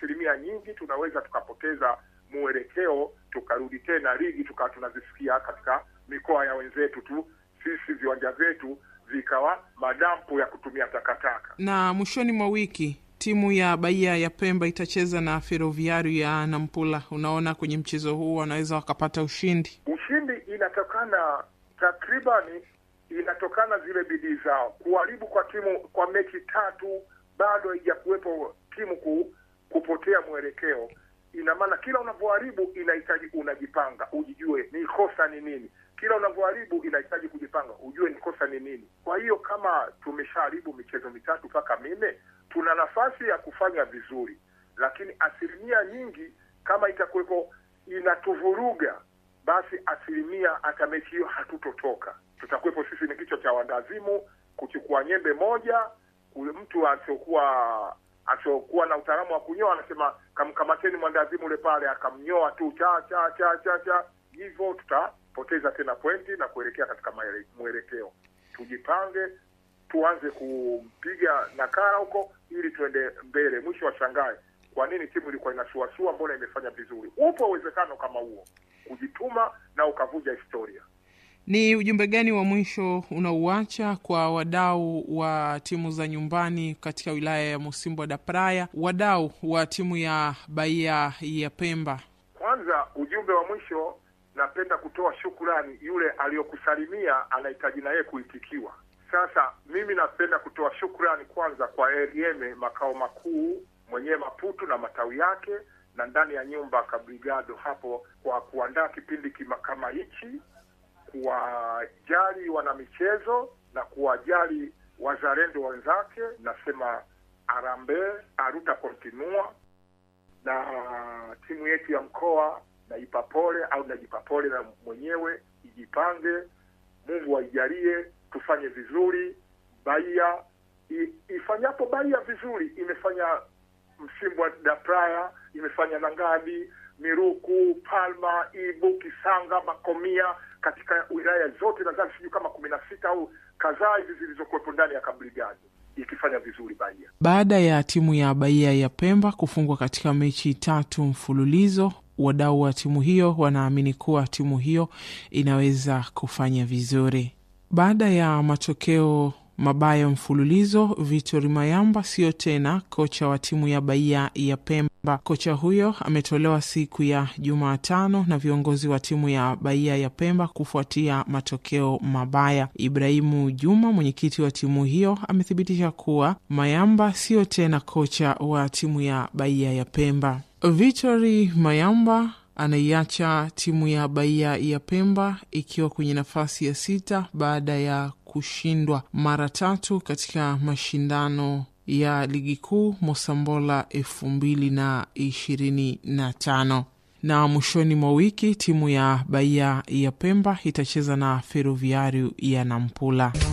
asilimia nyingi tunaweza tukapoteza mwelekeo, tukarudi tena ligi tukawa tunazisikia katika mikoa ya wenzetu tu, sisi viwanja vyetu vikawa madampu ya kutumia takataka. Na mwishoni mwa wiki timu ya Bahia ya Pemba itacheza na Ferroviario ya Nampula. Unaona, kwenye mchezo huu wanaweza wakapata ushindi. Ushindi inatokana takribani, inatokana zile bidii zao. Kuharibu kwa timu kwa mechi tatu bado haijakuwepo timu ku, kupotea mwelekeo. Ina maana kila unavyoharibu inahitaji unajipanga, ujijue ni kosa ni nini. Kila unavyoharibu inahitaji kujipanga, ujue ni kosa ni nini. Kwa hiyo kama tumeshaharibu michezo mitatu mpaka minne, tuna nafasi ya kufanya vizuri, lakini asilimia nyingi kama itakuwepo inatuvuruga, basi asilimia hata mechi hiyo hatutotoka. Tutakuwepo sisi ni kichwa cha wandazimu kuchukua nyembe moja, mtu asiokuwa asiokuwa na utaalamu wa kunyoa anasema kamkamateni mwandazimu ule pale, akamnyoa tu cha cha cha cha cha, hivyo tutapoteza tena pointi na kuelekea katika mwelekeo. Tujipange, tuanze kumpiga nakara huko ili tuende mbele. Mwisho wa shangae, kwa nini timu ilikuwa inasuasua, mbona imefanya vizuri? Upo uwezekano kama huo, kujituma na ukavunja historia. Ni ujumbe gani wa mwisho unauacha kwa wadau wa timu za nyumbani katika wilaya ya Musimbo da Praia, wadau wa timu ya Bahia ya Pemba? Kwanza, ujumbe wa mwisho, napenda kutoa shukurani. Yule aliyokusalimia anahitaji na yeye kuitikiwa. Sasa mimi napenda kutoa shukrani kwanza kwa Erieme makao makuu mwenyewe Maputo na matawi yake, na ndani ya nyumba Kabrigado hapo kwa kuandaa kipindi kima, kama hichi kuwajali wanamichezo na kuwajali wazalendo wenzake. Nasema arambe aruta kontinua, na timu yetu ya mkoa naipa pole au najipa pole na mwenyewe, ijipange, Mungu aijalie tufanye vizuri. Bahia ifanyapo Bahia vizuri, imefanya Msimbo da Praia, imefanya Nangadi, Miruku, Palma, Ibu, Kisanga, Makomia katika wilaya zote nadhani sijui kama kumi na sita au kadhaa hivi zilizokuwepo ndani ya kabrigadi ikifanya vizuri Bahia. Baada ya timu ya Bahia ya Pemba kufungwa katika mechi tatu mfululizo, wadau wa timu hiyo wanaamini kuwa timu hiyo inaweza kufanya vizuri. Baada ya matokeo mabaya mfululizo, Victor Mayamba sio tena kocha wa timu ya Bahia ya Pemba. Kocha huyo ametolewa siku ya Jumatano na viongozi wa timu ya Bahia ya Pemba kufuatia matokeo mabaya. Ibrahimu Juma, mwenyekiti wa timu hiyo, amethibitisha kuwa Mayamba sio tena kocha wa timu ya Bahia ya Pemba. Victor Mayamba anaiacha timu ya Bahia ya Pemba ikiwa kwenye nafasi ya sita baada ya kushindwa mara tatu katika mashindano ya ligi kuu Mosambola elfu mbili na ishirini na tano na mwishoni mwa wiki timu ya Bahia ya Pemba itacheza na Ferroviario ya Nampula.